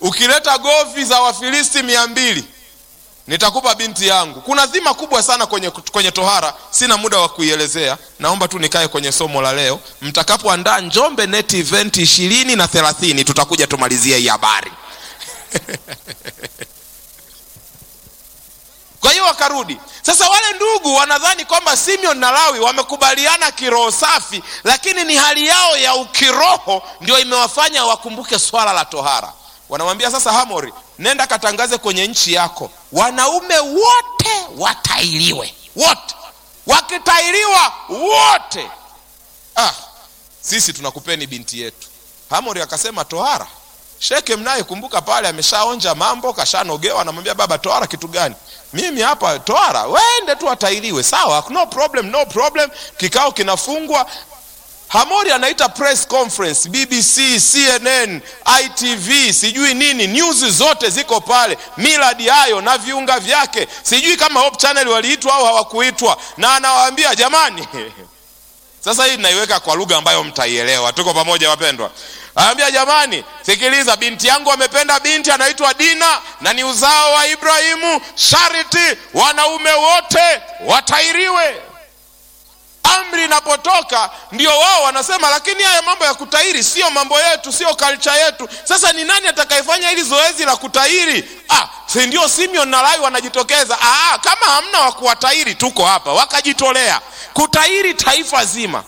ukileta govi za wafilisti mia mbili nitakupa binti yangu kuna dhima kubwa sana kwenye, kwenye tohara sina muda wa kuielezea naomba tu nikae kwenye somo la leo mtakapoandaa njombe net event ishirini na thelathini tutakuja tumalizie hii habari kwa hiyo wakarudi sasa wale ndugu wanadhani kwamba simeon na lawi wamekubaliana kiroho safi lakini ni hali yao ya ukiroho ndio imewafanya wakumbuke swala la tohara wanamwambia sasa hamori nenda katangaze kwenye nchi yako wanaume wote watailiwe wote wakitailiwa wote ah, sisi tunakupeni binti yetu hamori akasema tohara sheke mnaye kumbuka pale ameshaonja mambo kashanogewa anamwambia baba tohara kitu gani mimi hapa tohara wende tu atailiwe sawa no problem no problem kikao kinafungwa hamori anaita press conference bbc cnn itv sijui nini news zote ziko pale miladi hayo na viunga vyake sijui kama hope channel waliitwa au hawakuitwa na anawaambia jamani sasa hii naiweka kwa lugha ambayo mtaielewa tuko pamoja wapendwa anambia jamani sikiliza binti yangu amependa binti anaitwa dina na ni uzao wa ibrahimu shariti wanaume wote watairiwe amri inapotoka ndio wao wanasema lakini haya mambo ya kutairi sio mambo yetu sio kalcha yetu sasa ni nani atakayefanya hili zoezi la kutairi ah, si ndio simeon na lawi wanajitokeza ah, kama hamna wa kuwatairi tuko hapa wakajitolea kutairi taifa zima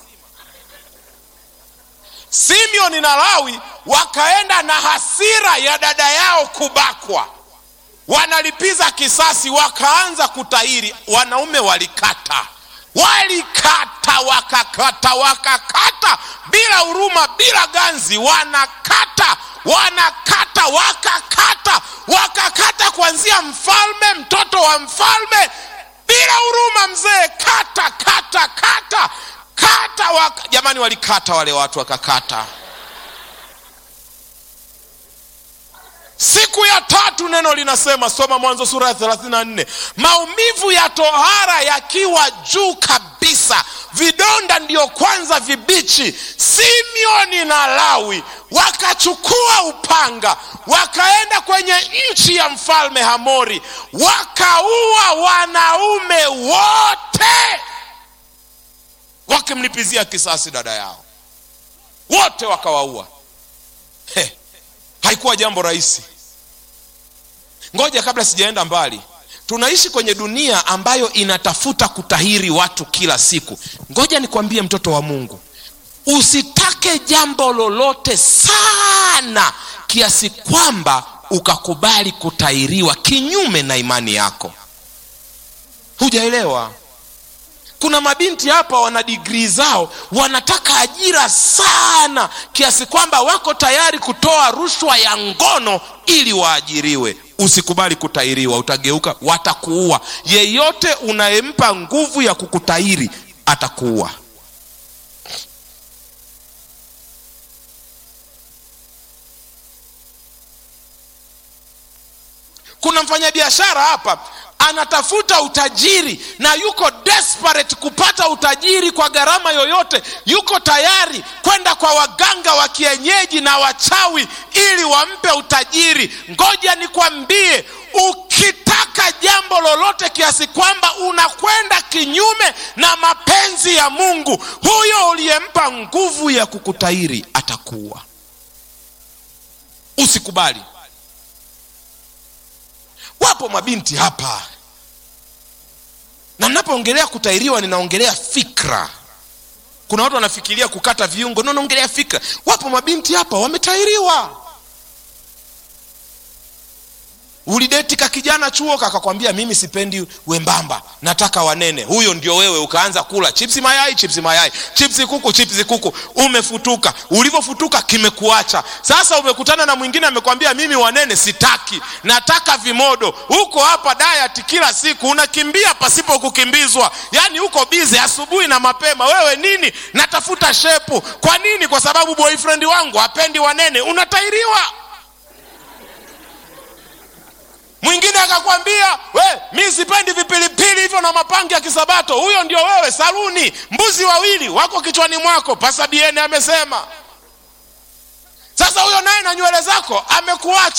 simeoni na lawi wakaenda na hasira ya dada yao kubakwa wanalipiza kisasi wakaanza kutairi wanaume walikata walikata wakakata wakakata bila huruma bila ganzi wanakata wanakata wakakata wakakata kuanzia mfalme mtoto wa mfalme bila huruma mzee kata kata kata kata waka... jamani walikata wale watu wakakata siku ya tatu neno linasema soma mwanzo sura ya 34 maumivu ya tohara yakiwa juu kabisa vidonda ndiyo kwanza vibichi simeoni na lawi wakachukua upanga wakaenda kwenye nchi ya mfalme hamori wakaua wanaume wote wakimlipizia kisasi dada yao wote wakawaua hey haikuwa jambo rahisi ngoja kabla sijaenda mbali tunaishi kwenye dunia ambayo inatafuta kutahiri watu kila siku ngoja nikwambie mtoto wa mungu usitake jambo lolote sana kiasi kwamba ukakubali kutahiriwa kinyume na imani yako hujaelewa kuna mabinti hapa wana digrii zao wanataka ajira sana kiasi kwamba wako tayari kutoa rushwa ya ngono ili waajiriwe usikubali kutairiwa utageuka watakuua yeyote unayempa nguvu ya kukutairi atakuua kuna mfanyabiashara hapa anatafuta utajiri na yuko desperate kupata utajiri kwa gharama yoyote yuko tayari kwenda kwa waganga wa kienyeji na wachawi ili wampe utajiri ngoja nikwambie ukitaka jambo lolote kiasi kwamba unakwenda kinyume na mapenzi ya mungu huyo uliyempa nguvu ya kukutairi atakuwa usikubali wapo mabinti hapa na napoongelea kutairiwa ninaongelea fikra kuna watu wanafikiria kukata viungo no naongelea fikra wapo mabinti hapa wametairiwa ulideti ka kijana chuo kakakwambia mimi sipendi wembamba nataka wanene huyo ndio wewe ukaanza kula chipsi mayai chipsi mayai chipsi kuku chipsi kuku umefutuka ulivyofutuka kimekuacha sasa umekutana na mwingine amekwambia mimi wanene sitaki nataka vimodo huko hapa diet kila siku unakimbia pasipo kukimbizwa yaani uko bize asubuhi na mapema wewe nini natafuta shepu kwa nini kwa sababu boyfriend wangu hapendi wanene unatairiwa mwingine akakwambia we mi sipendi vipilipili hivyo na mapangi ya kisabato huyo ndio wewe saluni mbuzi wawili wako kichwani mwako pasabiene amesema sasa huyo naye na nywele zako amekuacha